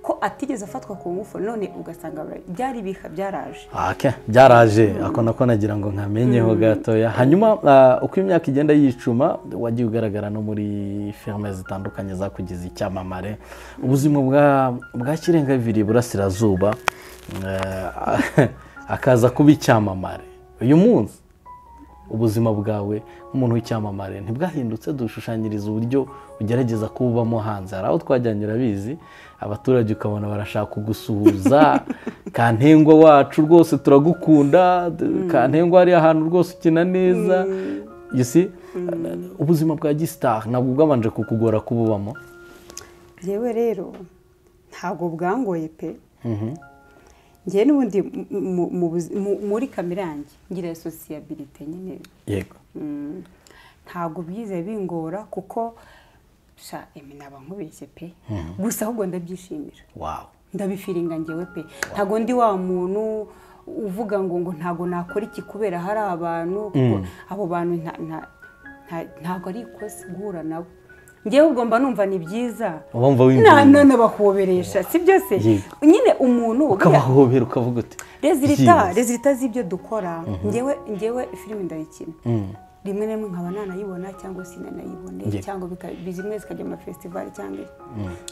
ko atigeze afatwa ku ngufu none ugasanga bara- byari ibiha byaraje Ake, byaraje ako nako nagira ngo nkamenyeho gatoya hanyuma ah, uko imyaka igenda yicuma wagiye ugaragara no muri firime zitandukanye zakugize icyamamare ubuzima bwa bwa kirenga bibiri burasirazuba eh, akaza kuba icyamamare uyu munsi ubuzima bwawe nk'umuntu w'icyamamare ntibwahindutse dushushanyiriza uburyo ugerageza kubamo hanze hari aho twajyanye urabizi abaturage ukabona barashaka kugusuhuza kantengwa wacu rwose turagukunda d- kantengwa hari ahantu rwose ukina neza you see? ubuzima bwa gisitari ntabwo bwabanje kukugora kububamo yewe rero ntabwo bwangoye pe ngewe n'ubundi mu- mu- mu buzi- mu- muri kamere yanjye ngira sosiyabirite nyine yego Mm, ntabwo byize bingora kuko sha emi naba nkubeshye pe gusa ahubwo ndabyishimira wawu ndabifiringa ngewe pe ntabwo ndi wa muntu uvuga ngo ngo ntabwo nakora iki kubera hari abantu kuko abo bantu nta- nta- nta- ntabwo ari ikosa guhura nabo ngewe ubwo mba numva ni byiza uba wumva Na- na- wiyumvira nabahoberesha si byose Yego. nyine umuntu buriya- ukabahobera ukavuga uti rezilita "Yes." rezilita z'ibyo dukora ngewe ngewe filime ndayikina rimwe na rimwe nkaba nanayibona cyangwa sinanayibone Ngewe. cyangwa bika- zimwe zikajya mu mafestivali cyangwa iki.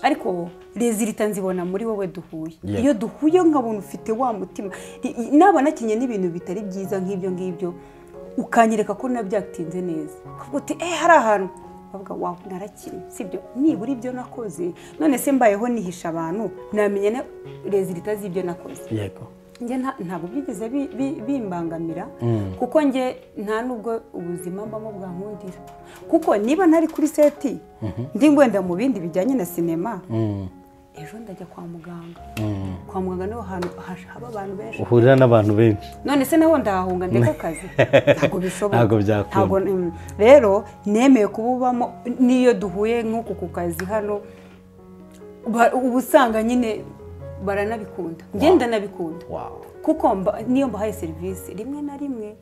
ariko rezilita nzibona muri wowe duhuye Yego. iyo duhuye nkabona ufite wa mutima I- i- naba nakinye n'ibintu bitari byiza nk'ibyo ngibyo ukanyereka ko nabyatinze neza ukavuga uti eee hari ahantu bavuga wawe narakinnye sibyo nibura ibyo nakoze none se mbayeho nihisha abantu namenya na rezilita z'ibyo nakoze yego njye nta- ntabwo byigeze bi- bi- bimbangamira kuko njye nta nubwo ubuzima mbamo bwankundira kuko niba ntari kuri seti ndi ngwenda mu bindi bijyanye na sinema ejo ndajya kwa muganga kwa muganga niho hantu hash- haba abantu benshi uhurira n'abantu benshi none se naho ndahahunga ndeka akazi ntabwo bishoboka Ntabwo byakunda. Ntabwo- mm. rero nemeye kububamo n'iyo duhuye nk'uku ku kazi hano ba- uba usanga nyine baranabikunda ngenda nabikunda wawu kuko mba- niyo mbahaye serivisi rimwe na rimwe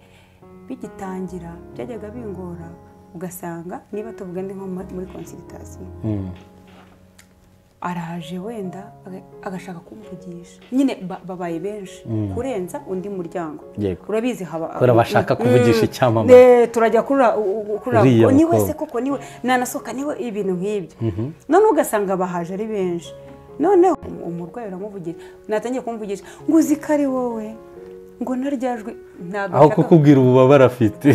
bigitangira byajyaga bingora ugasanga niba tuvuga ndi nko muri- muri konsiritasiyo araje wenda aga- agashaka kumvugisha nyine ba- babaye benshi kurenza undi muryango Yego. urabizi haba Kubera bashaka Mm. kuvugisha icyamamare. Eh, turajya kuri- u- u- kuri Uriya ako- ni mukobwa. wese koko niwe nanasohoka niwe ibintu nk'ibyo noneho ugasanga bahaje ari benshi noneho um- umurwayi uramuvugisha natangiye kumuvugisha ngo uzi ko ari wowe ngo naryajwe ntabwo aho nshaka- kukubwira ububabare afite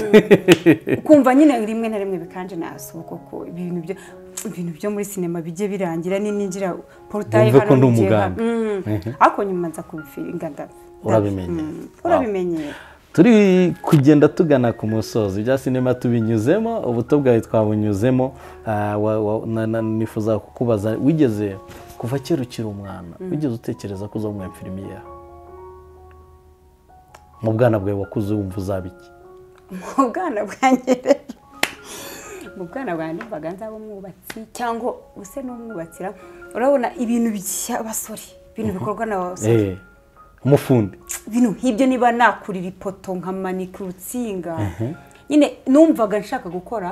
kumva nyine rimwe na rimwe bikanje nasuba kuko ibintu byo ibintu byo muri sinema bijye birangira nininjira porutaye Wumve ko ndi ngiye umuganga. hano. Mm. ariko nyuma nza kubifinga nda- Urabimenyera. Mm. urabimenyera turi kugenda tugana ku musozi ibya sinema tubinyuzemo ubuto bwawe twabunyuzemo ah, wa- wa- na- na- nifuza kukubaza wigeze kuva kera ukiri umwana wigeze utekereza ko uzaba umwemfirimiya mu bwana bwawe wakuze wumva uzaba iki mu bwana bwanjye rero mu bwana bwanjye numvaga nzaba umwubatsi cyangwa use n'umwubatsira urabona ibintu by'abasore ibintu bikorwa n'abasore Eh, umufundi ibintu nk'ibyo niba nakurira ipoto nkamanika urutsinga nyine numvaga nshaka gukora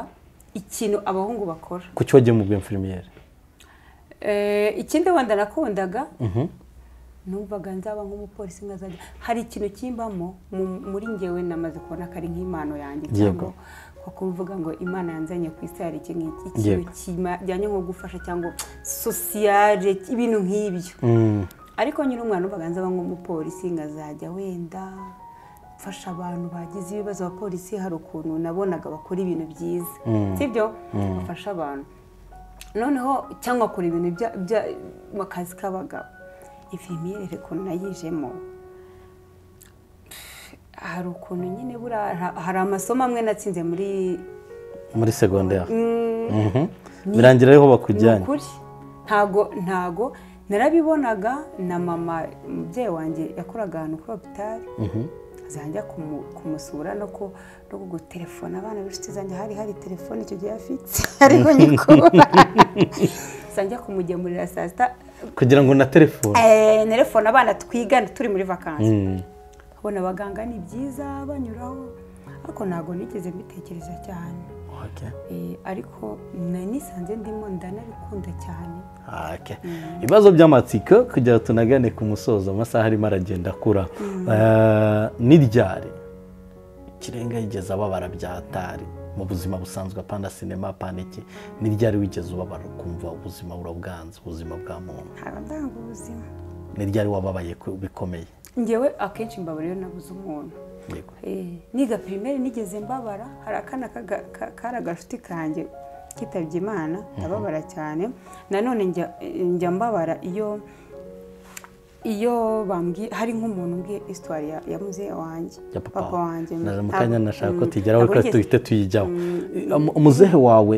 ikintu abahungu bakora kuki wagiye mu bwemfirimiyeri Eh, ikindi wenda nakundaga numvaga nzaba nk'umupolisi nkazajya hari ikintu kimbamo mu- muri ngewe namaze kubona ko ari nk'impano yanjye cyangwa Yego. ko kuvuga ngo imana yanzanye ku isi hari iki ngiki ikintu Yego. kijyanye nko gufasha cyangwa sosiyare ibintu nk'ibyo ariko nyine umwana numvaga nzaba nk'umupolisi nkazajya wenda mfasha abantu bagize ibibazo abapolisi hari ukuntu nabonaga bakora ibintu byiza sibyo bafasha abantu noneho cyangwa kora ibintu bya- bya- mu kazi k'abagabo infirmiere rero ukuntu nayijemo hari ukuntu nyine buriya ha- hari amasomo amwe natsinze muri muri segonderi Mhm. birangira ariho ni bakujyanye ukuri ntago ntago narabibonaga na mama umubyeyi wanjye yakoraga ahantu kuri hopitari zanjya kumu- kumusura no ku- no kugutelefona abana b'inshuti zanjye hari hari telefone icyo gihe afite hariho nyikubona zanjya kumugemurira saa sita kugira ngo na telefone Eh, nerefone abana twigana turi muri vakansi abona abaganga ni byiza banyuraho ariko ntabwo nigeze mbitekereza cyane Okay. Eh, ariko na- nisanze ndimo ndanabikunda cyane Okay. ibibazo by'amatsiko kugira ngo tunagane ku musozo amasaha arimo aragenda akura Eh, n'iryari ikirenga yigeze ababara byatari mu buzima busanzwe apana sinema apana iki n'iryari wigeze ubabara ukumva ubuzima burabwanze ubuzima bwa muntu ntabwo ndanga ubuzima n'iryari wababaye ku- bikomeye ngewe akenshi mbabara iyo nabuze umuntu Yego. Eh, niga pirimeri nigeze mbabara hari akana kaga- ka- kari agashuti kanjye kitabye imana ndababara cyane nanone njya- njya mbabara iyo iyo bambwiye hari nk'umuntu umbwiye isitwari ya, ya muzehe wanjye ya papa wanjye Na- mu Ntabwo- kanya nashaka ko Mm, tugeraho ntabwo reka yigeze- duhite tuyijyaho Umu- umuzehe wawe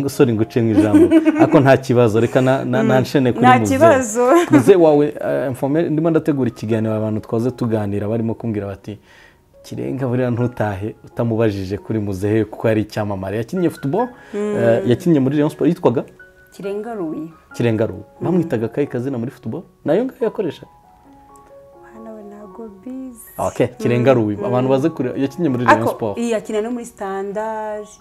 sori nguce mu ijambo ariko nta kibazo reka na- na- nanshene kuri nta muzehe kibazo. muzehe wawe eh, informe- ndimo ndategura ikiganiro abantu twaze tuganira barimo kumbwira bati kirenga buriya ntutahe utamubajije kuri muzehe kuko yari icyamamare yakinnye futuboro yakinnye muri rayon siporo yitwaga kirenga ruyi kirenga rubu bamwitaga akayi kazina muri futuboro nayo ngayo yakoreshaga hano we ntabwo bizi Okay, kirenga rubi abantu baze kure yakinnye muri rayon ariko siporo yakina no muri sitandaje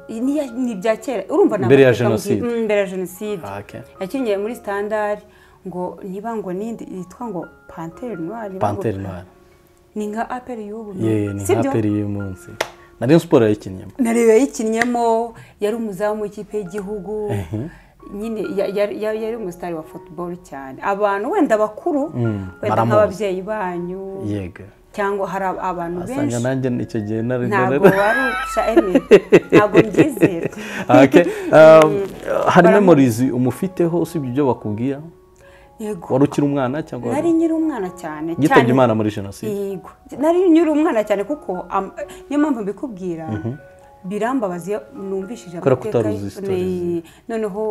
ni iya- ni ibya kera urumva Mbere ya ntabwo twavuga ngo- Jenoside. Mm, mbere ya jenoside Ah, okay. yakinnye muri standard ngo niba ngo nindi yitwa ngo pantere noire panteri noire ni nka aperi y'ubu yewe ni nka sibyo? peri y'umunsi na rayon siporo yayikinnyemo nareba yayikinnyemo yari umuzamu w'ikipe y'igihugu nyine ya- ya- ya- yari umusitari wa football cyane abantu wenda bakuru wenda baramuzi. nk'ababyeyi banyu yego cyangwa hari ab- abantu asanga benshi nanjye icyo gihe nari ntabwo wari uca eme ntabwo mbyizera Okay, um, hari memorizi umufiteho usibye ibyo bakubwira yego wari ukiri umwana cyangwa nari nyiri umwana cyane yitabye cyane- imana muri jenoside yego nari nyiri umwana cyane kuko am- niyo mpamvu mbikubwira birambabaza iyo numvishije Kubera ko amateka utaruzi y- stories. ne- noneho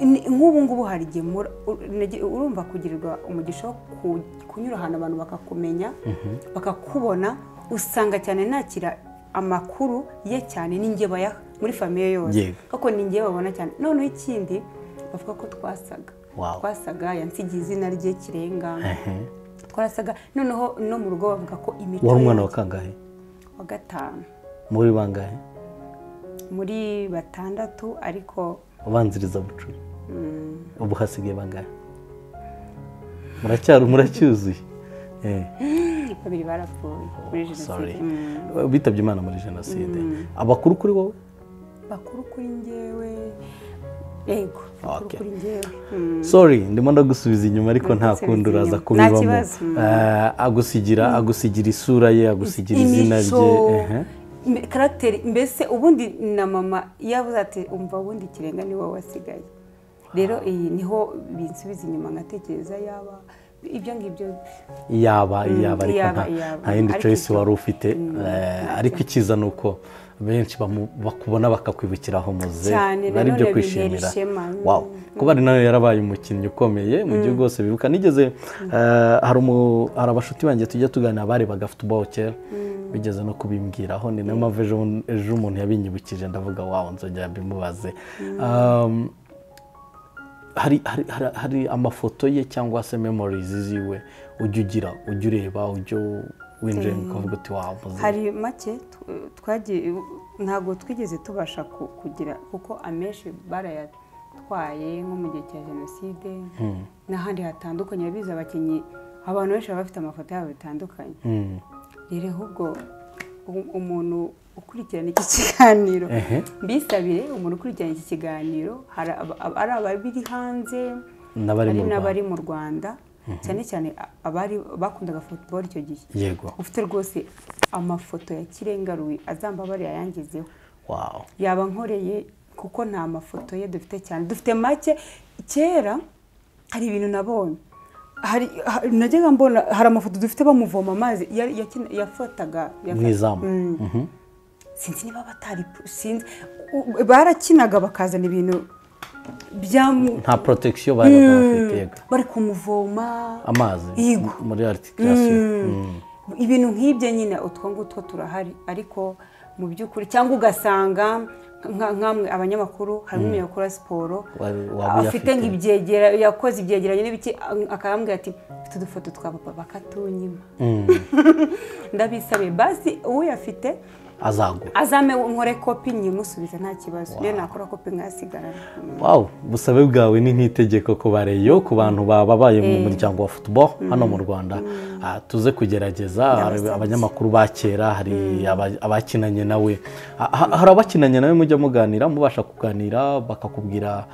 i- ni- nk'ubu ngubu hari igihe mura- u- nege- urumva kugirirwa umugisha wo ku- kunyura ahantu abantu bakakumenya bakakubona usanga cyane nakira amakuru ye cyane n'inge bayaha muri famiye yose Yego. kuko ni ngewe babona cyane noneho ikindi bavuga ko twasaga Wow. twasaga yansigiye izina rye kirenga twarasaga noneho no mu rugo bavuga ko imico wari umwana wa yanjye- kangahe wa gatanu muri bangahe muri batandatu ariko ubanziriza bucura ubu hasigaye bangahe muracyari muracyuzuye Eh, babiri barapfuye muri jenoside sorry. Mm. bitabye imana muri jenoside abakuru kuri wowe bakuru kuri njyewe yego bakuru Okay. kuri njyewe Mm. sorry ndimo ndagusubiza inyuma ariko nta Ndagusubiza kundi uraza inyuma. Nta kubibamo kibazo. Mm. Eh, agusigira agusigira isura ye agusigira izina rye ehe. me- karagiteri mbese ubundi na mama yavuze ati umva ubundi ikirenga ni wowe wasigaye rero iyi niho binsubiza inyuma nkatekereza yaba ibyo ngibyo yaba yaba ariko yaba, nta- yaba. nta yindi Ariko choice icyo- wari ufite Eh, ariko icyiza ni uko benshi bamu- bakubona bakakwibukira aho muze Cyane, bari nanone ibyo bintera kwishimira ishema. Wow. kuba ari nawe yarabaye umukinnyi ukomeye mu gihugu hose bibuka nigeze eh, hari umu- hari abashuti banjye tujya tuganira barebaga futuboro kera bigeze no kubimbwiraho ni nayo mpamvu ejo ejo umuntu yabinyibukije ndavuga wawo nzongera mbimubaze Um, hari, hari, hari, hari amafoto ye cyangwa se memories ziwe ujya ugira ujya ureba ujya winjira ukavuga uti wawe hari make tw- twagiye ntabwo twigeze tubasha ku- kugira kuko amenshi barayatwaye nko mu gihe cya jenoside n'ahandi hatandukanye biza abakinnyi abantu benshi baba bafite amafoto yabo bitandukanye rero ahubwo u- umuntu ukurikirana iki kiganiro Ehe. mbisabire umuntu ukurikirana iki kiganiro hari aba- aba- ari ababiri hanze n'abari mu hari rwanda n'abari mu rwanda cyane cyane a- abari bakundaga football icyo gihe yego ufite rwose amafoto ya kirenga ruwi azambabare yayangezeho wawo yaba nkoreye kuko nta mafoto ye dufite cyane dufite make kera hari ibintu nabonye hari ha- najyaga mbona hari amafoto dufite bamuvoma amazi ya- yakina- yafotaga mu yafa- izamu Mhm. sinzi niba batari sinzi u- barakinaga bakazana ibintu byamu nta protection bari bafite yego bari kumuvoma amazi Yego. m- muri articulation ibintu nk'ibyo nyine utwo ngutwo turahari ariko mu by'ukuri cyangwa ugasanga nka- nk'amwe abanyamakuru harimo umuntu ukora siporo Wari- waba uyafite. afite nk'ibyegera yakoze ibyegeranyo n'ibiki akambwira ati mfite udufoto twa papa bakatunyima ndabisabiye basi uyafite azagura azame nkore kopi nyimusubiza nta kibazo niyo nakora kopi nkasigarana Mm. wawu busabe bwawe ni nk'itegeko ku bareyo ku bantu babaye mu muryango wa futuboro hano mu rwanda Ah, tuze kugerageza hari Ndabasabye. abanyamakuru ba kera hari aba- abakinanye nawe Ah, ha- hari abakinanye nawe mujya muganira mubasha kuganira bakakubwira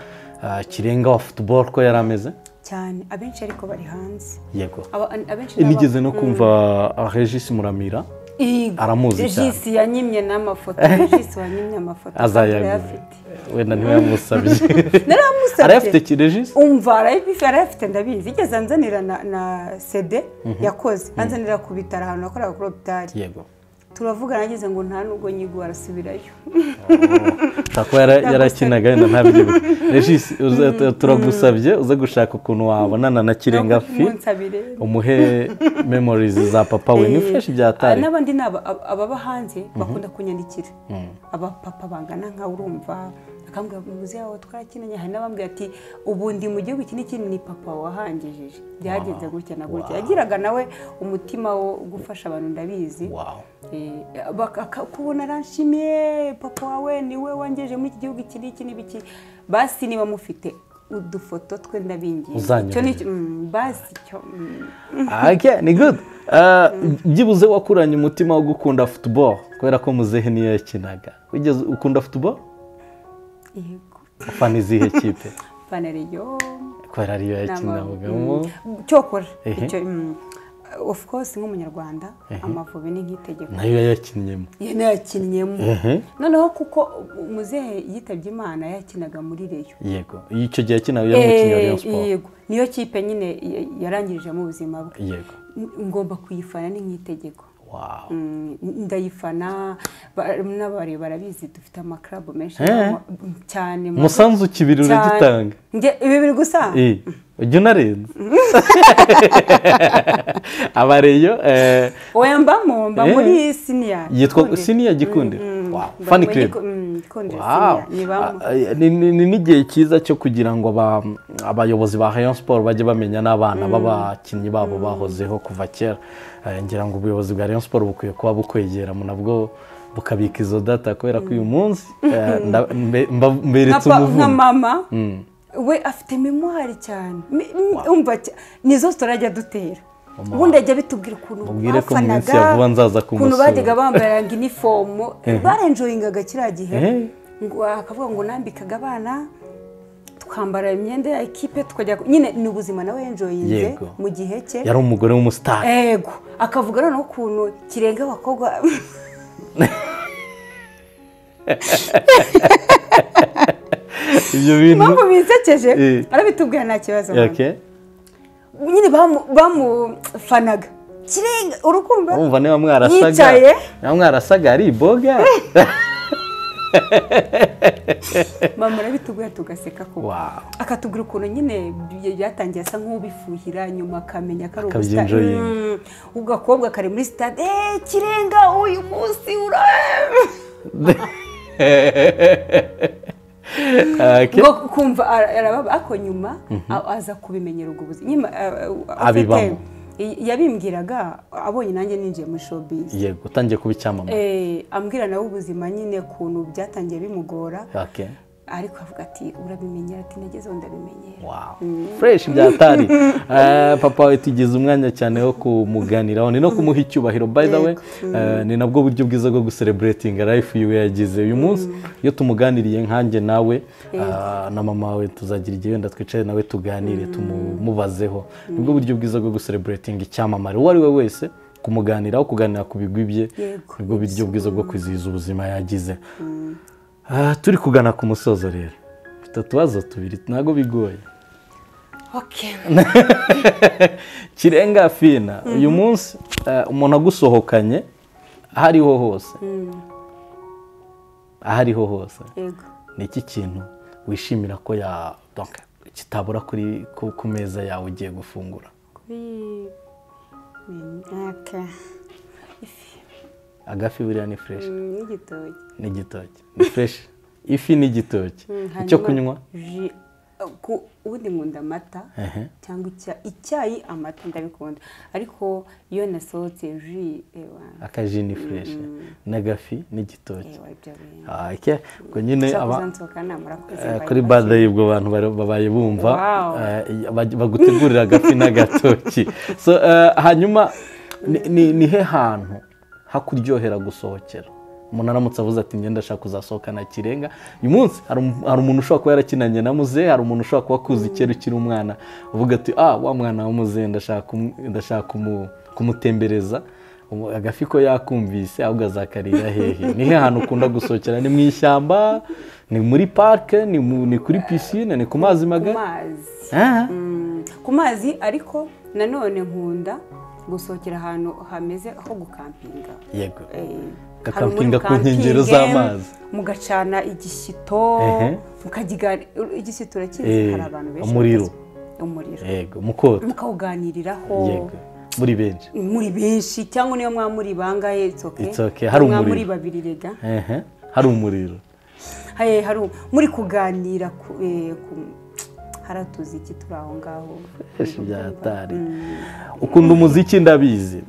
ah, kirenga wa futuboro ko yari ameze cyane abenshi ariko bari hanze yego Aba- abenshi ni aba- nigeze no kumva ah, regis muramira Yego. Aramuzi cyane. Regis yanyimye n'amafoto regisi wanyimye amafoto azayagura arayafite wenda ntiwayamusabye narayamusabye arayafite ki regis umva arayafite arayafite ndabizi igeze anzanira na, na sede yakoze anzanira ku bitaro ahantu nakoraga kuri hopitari yego turavugana ageze ngo nta nubwo nyigo arasubirayo ushobora kuba yara- yarakinaga wenda ntabyibuke regis uze- tu- turagusabye uze gushaka ukuntu wabonana na kirenga fi umunsi abiri umuhe memories za papa we ni fresh byatari n'abandi ni aba- aba- ababa hanze bakunda kunyandikira abapapa bangana nka urumva akambwira muzi yawe twarakinanye hari n'abambwira ati ubu ndi mu gihugu iki n'iki ni papa wahangejeje byagenze gutya na gutya yagiraga nawe umutima wo gufasha abantu ndabizi Wow. Eh, baka- aka- kubona aranshimiye papa wawe niwe wangejeje muri iki gihugu iki n'iki n'ibiki basi niba mufite udufoto twe ndabingiye Uzanyoheje. Icyo ni cyo- mm, basi cyo mm. Okay, ni good Uh, byibuze wakuranye umutima wo gukunda football kubera ko muzehe niyo yakinaga wigeze ukunda football yego ufana izihe kipe ipantaro yo kubera ariyo yakinagamo cyokora Ehe. icyo mm, of course nk'umunyarwanda amavubi ni nk'itegeko nayo yayakinnyemo yanayakinnyemo Ehe. noneho kuko muzehe yitabye imana yakinaga muri reyo yego icyo gihe yakinaga yari umukinnyi wa Rayon Sport yego niyo kipe nyine ya- yarangirijemo ubuzima bwe yego ngomba kuyifana ni nk'itegeko wow Mm, ndayifana ba- n'abari barabizi dufite amakarabu menshi Eh. arimo, mm, cyane mu- umusanzu kibiri cyane. uragitanga Nge- ibi biri gusa Eh, ujya unarenza abareyo eh, oya mbamo mba Eh. muri siniya yitwa siniya gikundiro Wow, fan club Wow. nibamo Ah, eh, ni- ni ni n'igihe cyiza cyo kugira ngo aba- abayobozi ba Rayon Sport bajye bamenya n'abana b'abakinnyi babo bahozeho kuva kera Eh, ngira ngo ubuyobozi bwa Rayon Sport bukwiye kuba bukwegera mu nabwo bukabika izo data kubera ko uyu munsi eh, nda- mbe- mba- nka mberetse pa- nka umuvumo mama we afite memwari cyane Me- umva cya- nizo turajya dutera ubundi ajya bitubwira ukuntu Mubwire ko mu minsi ya vuba nzaza ukuntu kumusura. bajyaga bambara inifomu barenjoyingaga kiriya gihe Eh. ngo akavuga ngo nambikaga abana twambara imyenda ya ekipe tukajya ku- nyine ni ubuzima nawe yenjoyinze Yego. mu gihe cye yari umugore w'umusitari ego akavuga noneho ukuntu kirenga abakobwa ibyo bintu mpamvu bisekeje Eh. arabitubwira nta kibazo Okay. nyine bamu- bamufanaga kirenga urukundo urumva niba mwarasaga Yicaye. niba mwarasaga ari iboga mama arabitubwira tugaseka ko Wow. akatubwira ukuntu nyine bya- byatangiye asa nk'ubifuhira nyuma akamenya ko ari Akabyinjoyinga. Mm. ubwo gakobwa kari muri sitade eee kirenga uyu munsi ura Okay. ngo kumva ara- arababa ako nyuma a- aza kubimenyera ubwo buzima Nyuma, eh, eh, Abibamo. afite- i- yabimbwiraga abonye nanjye ninjiye muri showbiz yego utangiye kuba icyamamare Eh, ambwira nawe ubuzima nyine ukuntu byatangiye bimugora Okay. ariko avuga ati urabimenyera ati nagezeho ndabimenyera Wow. fresh byatari Eh, papa we tugize umwanya cyane wo kumuganiraho ni no kumuha icyubahiro by the way eh, ni nabwo buryo bwiza bwo gusereburatinga life yiwe yagize uyu munsi iyo tumuganiriye nkanjye nawe ah, na mama we tuzagira igihe wenda twicare nawe tuganire tumubazeho nibwo buryo bwiza bwo gusereburatinga icyamamare uwo ari we wese kumuganiraho kuganira ku bigwi bye Yego. nibwo buryo bwiza bwo kwizihiza ubuzima yagize Ah, turi kugana ku musozo rero mfite utubazo tubiri ntabwo bigoye okay. kirenga fina uyu munsi eh, umuntu agusohokanye aho ariho hose aho ariho hose yego ni iki kintu wishimira ko ya donc, kitabura kuri ku- ku meza yawe ugiye gufungura kuri imyaka ifi agafi buriya ni fureshi mm, n'igitoki n'igitoki ni fureshi ifi n'igitoki Mm, icyo hanyuma kunywa ji- ku- ubundi nkunda amata Ehe. cyangwa icya- icyayi amata ndabikunda ariko iyo nasohotse ji ewa akaji ni fureshi n'agafi n'igitoki ewa ibyo bintu Ah, ike ubwo nyine ushobora aba- kuzansohoka namara kwezi Eh, mbaye kuri make. bade y'ubwo bantu bari- babaye bumva Wow. eh, bag- bagutegurira agafi n'agatoki So, eh, hanyuma ni- ni- ni he hantu hakuryohera gusohokera umuntu aramutse avuze ati imyenda ashaka kuzasohokana kirenga uyu munsi hari um- hari umuntu ushobora kuba yarakinanye na muzehe hari umuntu ushobora kuba akuzi kera ukiri umwana uvuga ati ah wa mwana wa muzehe ndashaka kumu- ndashaka kumu- kumutembereza Ubu agafi ko yakumvise ahubwo azakarira hehe ni he hantu ukunda gusohokera ni mu ishyamba ni muri parike ni mu- ni kuri pisine ni ku mazi ku magari mazi Ah, Mm, ku mazi ariko nanone nkunda gusohokera ahantu hameze ho gukampinga yego Eh, Gakampinga hari ku umuriro nkengero ukampinge, z'amazi. mugacana igishyito Ehe. mukagigana igishyito Eh, urakizi hari abantu benshi umuriro. batazi- umuriro yego mukota mukawuganiriraho yego muri benshi muri benshi cyangwa niyo mwaba muri bangaye itsoke It's okay, hari mwaba muri umuriro. babiri rega Ehe, hari umuriro Haye, hari u- muri kuganira ku eh, ku- haratuzi iki turi aho ngaho Ese byatari ukunda umuziki ndabizi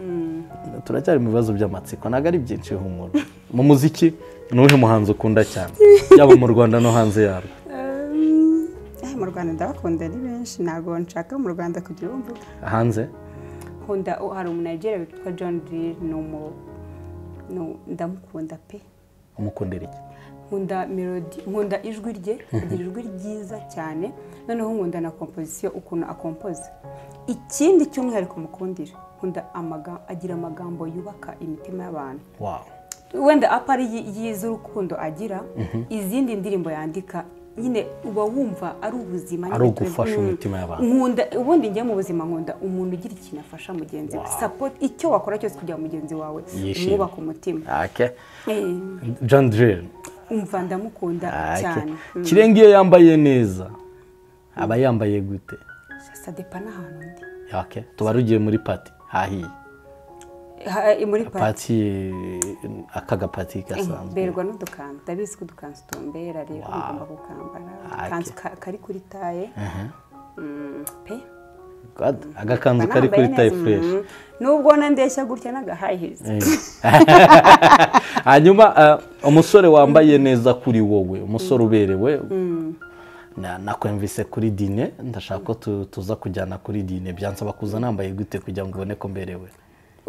turacyari mu bibazo by'amatsiko ntabwo ari byinshi humura mu muziki ni uwuhe muhanzi ukunda cyane yaba mu rwanda no hanze yarwo Um, eh, mu rwanda ndabakunda ari benshi ntabwo nshaka mu rwanda kugira uwo mvuga hanze nkunda oh, hari umunajeriya witwa john drill ni umu ni u- ndamukunda pe umukundira iki nkunda melody nkunda ijwi rye agira ijwi ryiza cyane noneho nkunda na komposisiyo ukuntu akompoza ikindi cy'umwihariko mukundira nkunda amaga- agira amagambo yubaka imitima y'abantu wawu wenda apa ari yi- yi- iz'urukundo agira izindi ndirimbo yandika nyine uba wumva ari ubuzima Ari nyine tuzi- ugufasha Mm. umutima y'abantu. nkunda ubundi njye mu buzima nkunda umuntu ugira ikintu afasha mugenzi we support icyo wakora cyose kugira ngo mugenzi wawe Yishime. umwubaka umutima Eh, john drill umva ndamukunda Ah, okay. cyane kirenga iyo yambaye neza aba yambaye gute sadepa n'ahantu ndi Okay. tuba rugiye muri pati hahiye Ha- eh, muri pati pati eh, aka gapati gasanzwe mberwa n'udukanzu ndabizi ko udukanzu tumbera rero ugomba kukambara akanzu ka- kari kuri taye Mm, pe God, agakanzu Mba kari kuri nambaye tayi neza, fureshi mm. nubwo nandeshya gutya n'agahayihizi hanyuma eh, umusore wambaye neza kuri wowe umusore uberewe nakwemvise kuri dine ndashaka ko tu- tuza kujyana kuri dine byansaba kuza nambaye gute kugira ngo ubone ko mberewe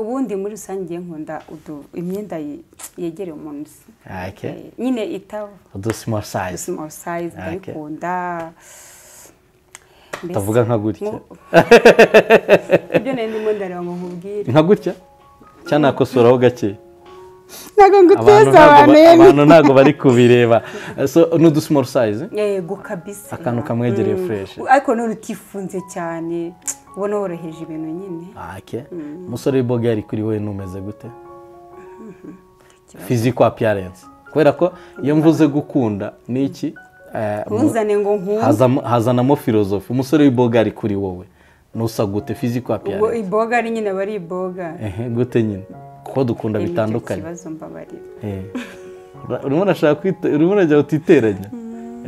ubundi muri rusange nkunda udu- imyenda ye- yegereye umuntu usa ake Eh, nyine itaba udu simoro sayizi small size Ah, okay. ndayikunda Mbese- utavuga nka gutya Nko- ibyo nari ndimo ndareba ngo nkubwire nka gutya cyangwa nakosoraho gake ntabwo abantu nguteza ntabwo abantu ba- yari abantu ntabwo bari kubireba so ni udu simoro sayizi yego kabisa Akantu kamwegereye Mm. fresh. ariko none utifunze cyane ubona woroheje ibintu nyine ake umusore w'iboga yari kuri wowe numeze gute fiziko apiyarensi kubera ko iyo mvuze gukunda ni iki Eh, mu- ntunzane ngo nkunde hazamo- hazanamo filozofi umusore w'iboga ari kuri wowe nusa gute fiziko ubwo apiyarensi iboga ari nyine bari iboga ehe gute nyine kuko dukunda Nicyo bitandukanye kibazo mbabarira Eh. Ura- urimo urashaka kwite urimo urajya utiteranya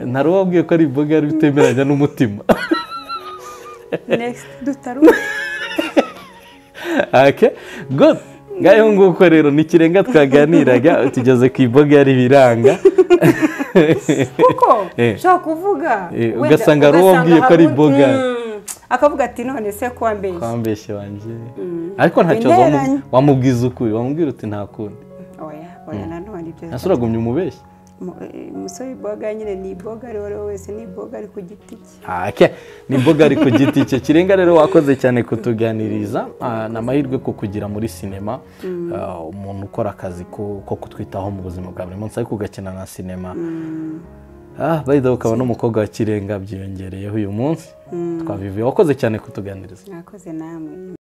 ntari wabwiye ko ari iboga yari utemeranya n'umutima next dutaruma ake good ngaho nguko rero ni ikirenga twaganiraga tugeze ku iboga yari ibiranga kuko Eh. ushobora kuvuga Eh, wenda- ugasanga ari uwo wabwiye ko ari hari iboga. undi- Mm. akavuga ati none se kuwa mbeshya wambeshye wanjye ariko ntacyo Interanya. wamu- wamubwiza ukuri wamubwira uti nta kundi oya oya nanone ibyo ntase uragumya umubeshya Mu- eh, umusore w'iboga nyine ni iboga ari uwo ari we wese ni iboga ari ku giti cye ake ni imboga ari ku giti cye kirenga rero wakoze cyane kutuganiriza Ah, ni amahirwe ko kugira muri sinema ah, umuntu ukora akazi ko ko kutwitaho mu buzima bwa buri munsi ariko ugakina na sinema Ah, by the way, ukaba n'umukobwa wa kirenga byiyongereyeho uyu munsi twabivuye wakoze cyane kutuganiriza mwakoze namwe